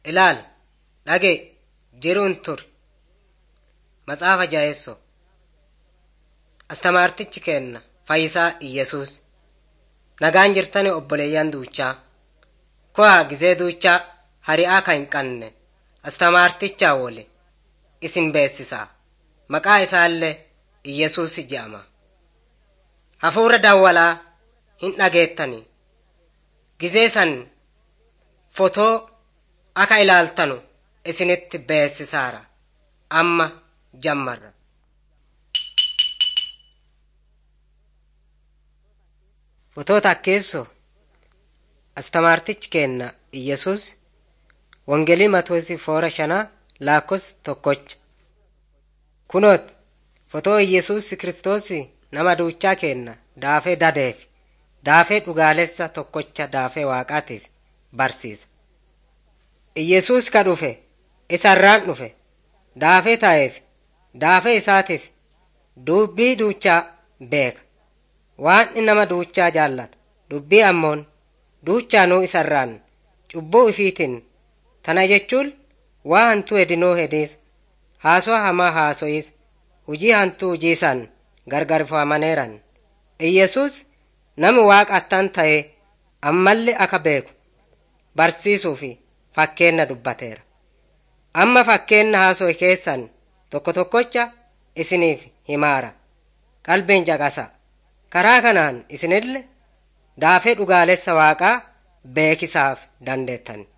Ilaal, dhagee, jiruun ture. Matsaafa jaheessoo. Astamaartichi keenna Fayyisaa Iyyesuus. Nagaan jirtani obboleeyyan duuchaa. Ko'a gizee duuchaa hari'aa kan hin qabne astamaartichaa woli isin beeksisaa. Maqaa isaallee Iyyesuus je'ama. Hafuura dawwalaa hin dhageettani. Gizee san fotoo akka ilaaltanu isinitti beeksisaara. Amma jammarra. Fotoota akkeessoo astamaartichi keenna Iyyesuus Wongelii Matoosi foora shanaa laakkos tokkocha. Kunoot fotoo Iyyesuus Kiristoos nama duuchaa keenna daafee dadeef daafee dhugaalessa tokkocha daafee waaqaatiif barsiisa. Iyyesuus ka dhufe isarraan dhufe daafee taa'eef daafee isaatiif dubbii duuchaa beeka. Waan nama duuchaa jaallata dubbii ammoon duuchaanuu isarraan cubbuu ifiitiin tana jechuun waa hantuu hedinoo hediis haasoo hamaa haaso'is hujii hantuu hujiisan gargarfamaneeran iyyesuus nami waaqa attan ta'e ammallee aka beeku barsiisuu fi fakkeenna dubbateera amma fakkeenna haasoo keessan tokko tokkocha isiniif himaara qalbiin caqasa karaa kanaan isinille daafee dhugaalessa waaqaa beekisaaf dandeettan